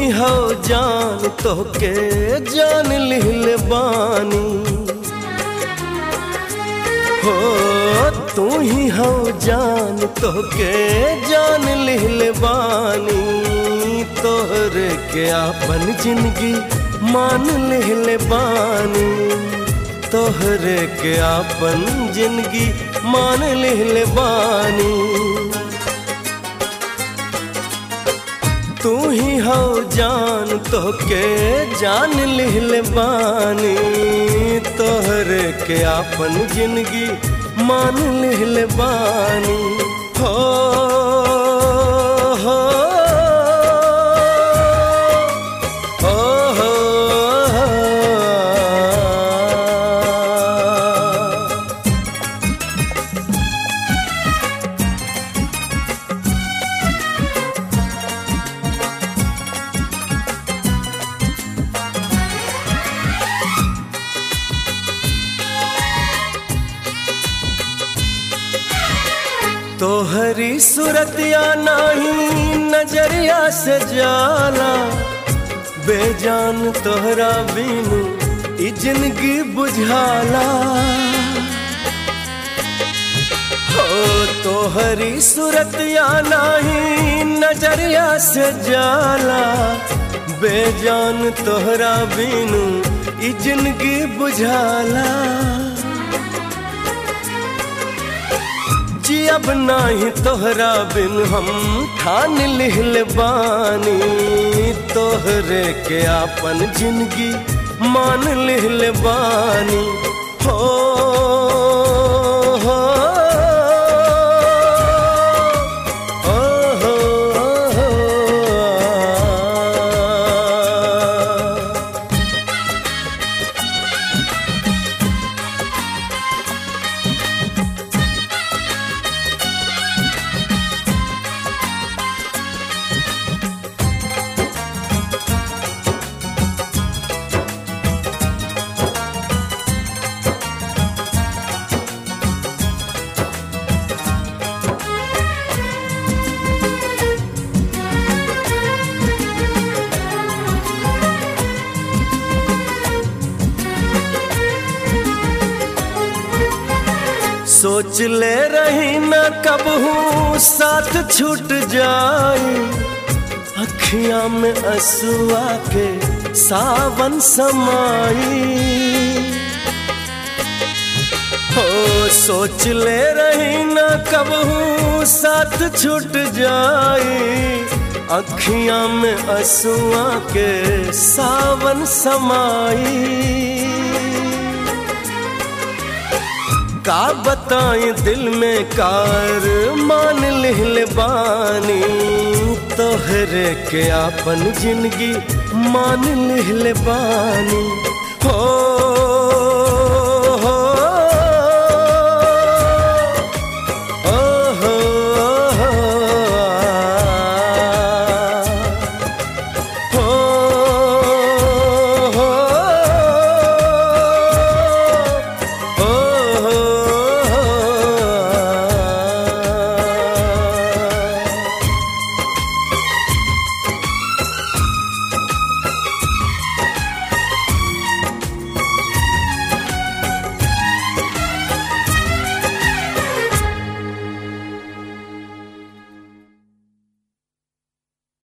ही हो जान तोहके जान लिहल बानी हो तू ही हो जान तोहके जान लिहल बानी तोहरे के आपन जिंदगी मान लिहल बानी तोहरे के आपन जिंदगी मान लिहल बानी तू ही हो जान तोहके जान लिहल बानी तोहरे के आपन जिंदगी मान लिहल बानी हो हो हो हो तोहरी सूरतिया नाही नजरिया से जाला बेजान तोहरा बिनु ई जिंदगी बुझाला हो तोहरी सूरतिया नाही नजरिया से जाला बेजान तोहरा बिनु ई जिंदगी बुझाला जी अब नाही तोहरा बिन हम ठान लिहल बानी तोहरे के आपन जिंदगी मान लिहल बानी हो हो हो हो हो सोच ले रही न कब हूँ साथ छूट जाए अखियां में असुआ के सावन समाई हो सोच ले रही न कब हूँ साथ छूट जाए अखियां में असुआ के सावन समाई का बताएं दिल में कार मान लिहल बानी तोहरे के आपन जिंदगी मान लिहल बानी हो